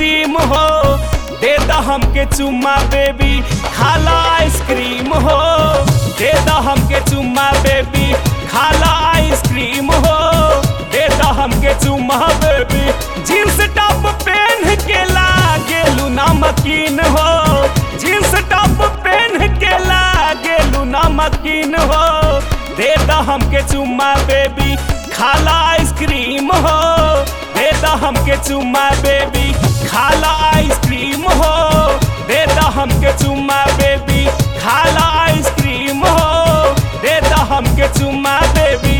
gym हो दे द हमके चुम्मा बेबी खाला आइसक्रीम हो दे द हमके चुम्मा बेबी खाला आइसक्रीम हो दे द हमके चुम्मा बेबी जींस टॉप पहन के लागेलू नमकीन हो जींस टॉप पहन के लागेलू नमकीन हो दे द हमके चुम्मा बेबी खाला आइसक्रीम हो दे द हमके चुम्मा बेबी खाला आइसक्रीम हो दे द हमके चुम्मा बेबी खाला आइसक्रीम हो दे द हमके चुम्मा बेबी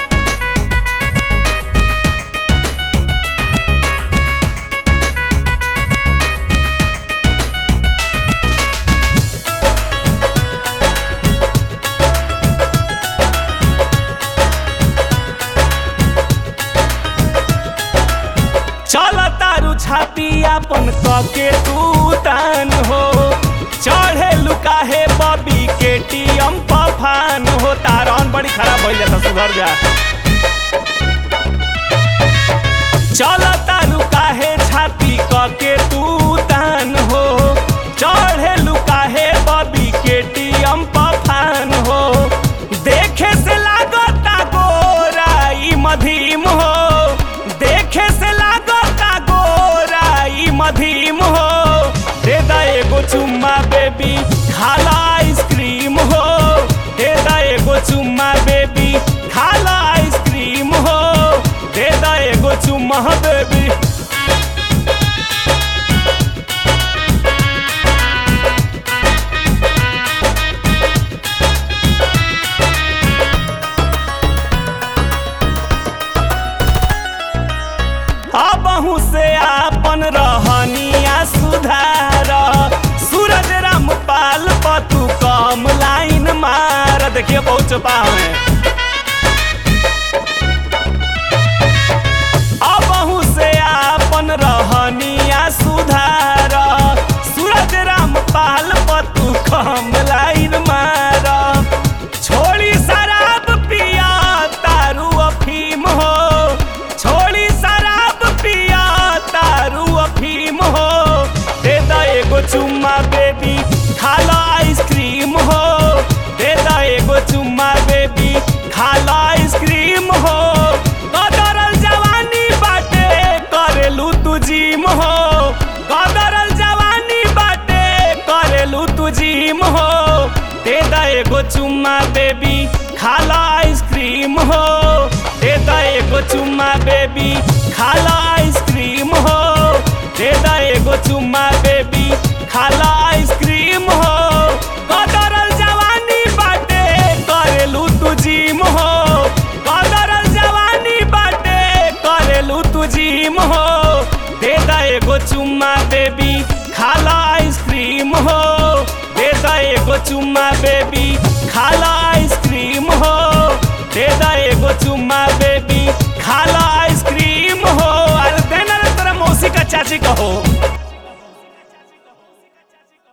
चल तारू छाती अपन कके तू तान हो चढ़े लुकाहे बबी के टीएम पफान हो तारन बड़ी खराब हो जाता सुधर जा चल तारू काहे छाती कके तू तान हो चढ़े लुकाहे बबी के टीएम पफान हो देखे से लागता गोरा ई मधीम हो देखे से लागता गोरा ई मधीम हो दे दा एगो चुम्मा बेबी खाला आइसक्रीम हो दे दा एगो चुम्मा बेबी खाला आइसक्रीम हो दे दा एगो चुम्मा बेबी अबहू से आपन रहनिया सुधार सूरज रामपाल पतू कम लाइन मार देखिए बहुत पावे अबहू से आपन रहनिया सुधार सूरज रामपाल पतू कम लाइन मार छोड़ी शराब पिया तारू अफीम हो छोड़ी शराब पिया तारू अफीम हो दे दा एगो चुम्मा बेबी खाला आइसक्रीम हो दे दा एगो चुम्मा बेबी खाला आइसक्रीम हो कदरल जवानी बाटे करेलू तू जिम हो कदरल जवानी बाटे करेलू तू जिम हो दे दा एगो चुम्मा बेबी खाला आइसक्रीम हो दे दा एगो चुम्मा बेबी खाला आइसक्रीम हो दे दा एगो चुम्मा बेबी खाला आइसक्रीम हो कदरल जवानी बाटे करेलू तू जिम हो कदरल जवानी बाटे करेलू तू जिम हो दे दा एगो चुम्मा बेबी खाला आइसक्रीम हो दे दा एगो चुम्मा बेबी खाला आइसक्रीम हो दे दा एगो चुम्मा बेबी खाला आइसक्रीम हो अरे देना रे तेरा मौसी का चाची कहो